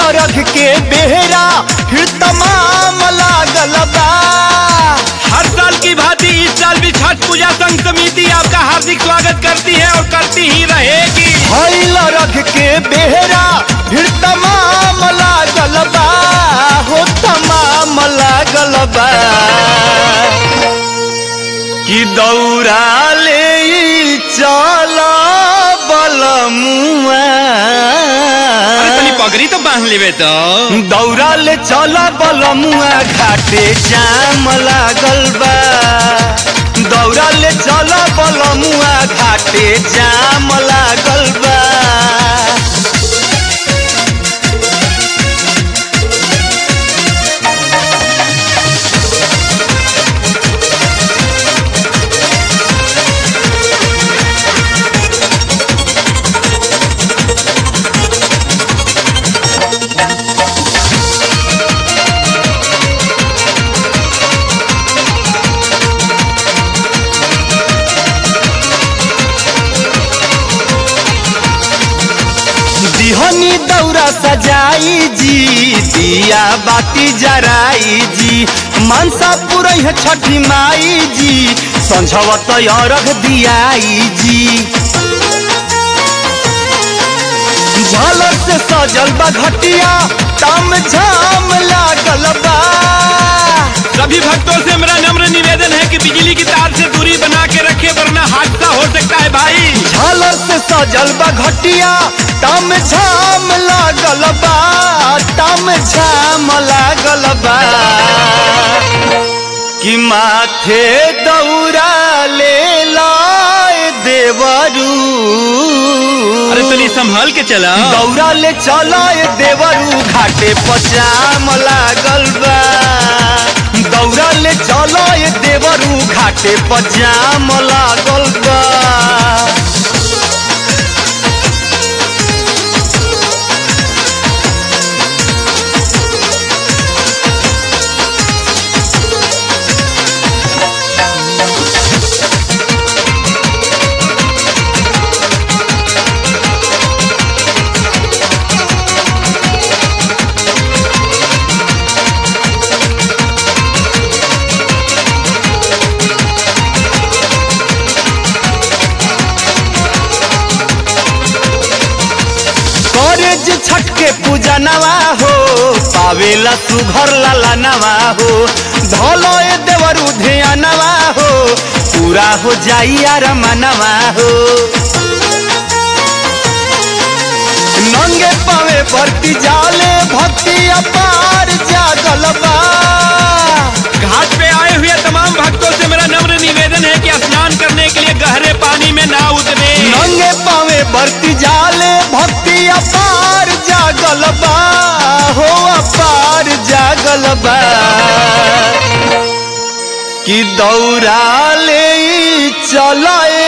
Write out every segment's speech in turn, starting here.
रख के बेहरा फिर तमाम लागल बा हर साल की भांति इस साल भी छठ पूजा संघ समिति आपका हार्दिक स्वागत करती है और करती ही रहेगी भइल रख के बेहरा फिर तमाम लागल बा हो तमाम लागल बा कि दौड़ा ले चल बलमुआ अरे तनी पगड़ी तो बांध लेवे तो दौड़ा ले चल बलमुआ घाटे जाम लागल बा दौड़ा ले चल बलमुआ घाटे जाम लागल बा दिहनी दौरा सजाई जी दिया बाती जराई जी मनसा पुरई है छठी माई जी संझवत अरघ दियाई जी झलक से सजल बा घटिया तम झाम लागल बा सभी भक्तों से मेरा नम्र निवेदन है कि बिजली की तार से दूरी बना के रखे वरना हादसा हो सकता है भाई झालर से सजल बा घटिया तम झाम लागल बा तम झाम लागल बा कि माथे दौरा ले लाए देवरू अरे तनी संभाल के चला दौरा ले चलाए देवरू घाटे पचाम लागल बा दौरा ले चलाए देवरू घाटे पचाम लागल बा करे जे छठ के पूजा नवा हो पावेला सुघर लाला नवा हो धलो ए देवरू धिया नवा हो पूरा हो जाई यार मनवा हो नंगे पावे भक्ति जाले भक्ति अपार जागल बा घाट पे आए हुए तमाम भक्तों से मेरा नम्र निवेदन है कि स्नान करने के लिए गहरे पानी में ना उतरे नंगे पावे भक्ति जाले भक्ति अपार जागल बा हो अपार जागल बा कि दौड़ा ले चलाए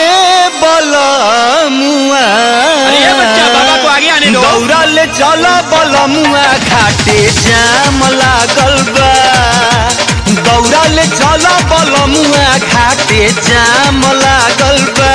बलमुआ अरे ये बच्चा, बाबा को आगे आने दो। दौड़ा ले चला बलमुआ घाटे जाम लागल बा दौड़ा ले चला बलमुआ घाटे जाम लागल बा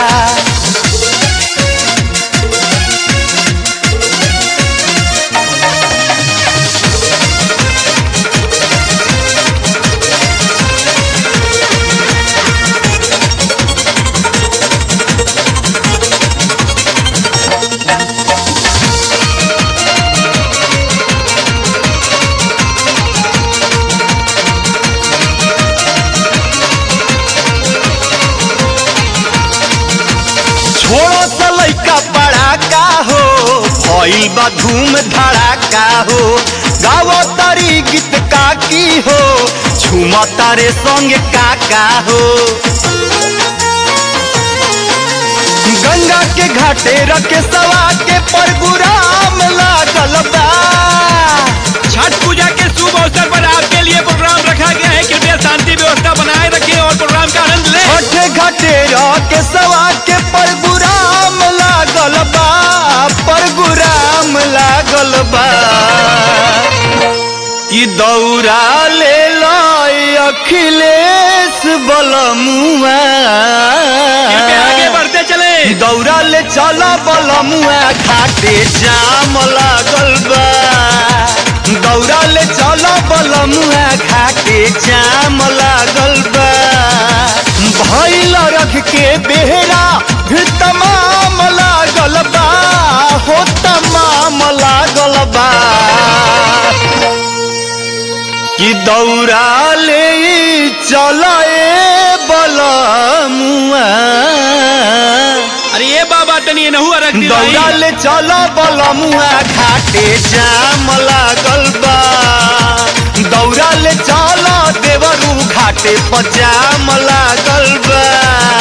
छोड़ो सा लइका पड़ाका हो भइल बा धूम धड़ाका हो गावो तारी गीत काकी हो झूमा तारे संग काका हो गंगा के घाटे रखे सवा के परगुराम लागल बा छठ पूजा के शुभ अवसर पर आपके लिए प्रोग्राम रखा गया है कृपया शांति व्यवस्था बनाए रखें और प्रोग्राम का आनंद लें छोटे घाटे के सवा के परगुराम लागल बा परगुराम लागल बा कि दौड़ा ले लय अखिलेश बलमुआ कृपया आगे बढ़ते चले दौड़ा ले चल बलमुआ घाटे जाम लागल बा जाम लागल बा भैल रख के बेहरा भी तमाम लागल बा हो तमाम लागल बा कि दौड़ा ले चल बलमुआ अरे ये बाबा तनी नहु रख दी भाई। दौड़ा ले चल बलमुआ घाटे जाम लागल बा दौड़ा ले चल देवरू घाटे पर जाम लागल बा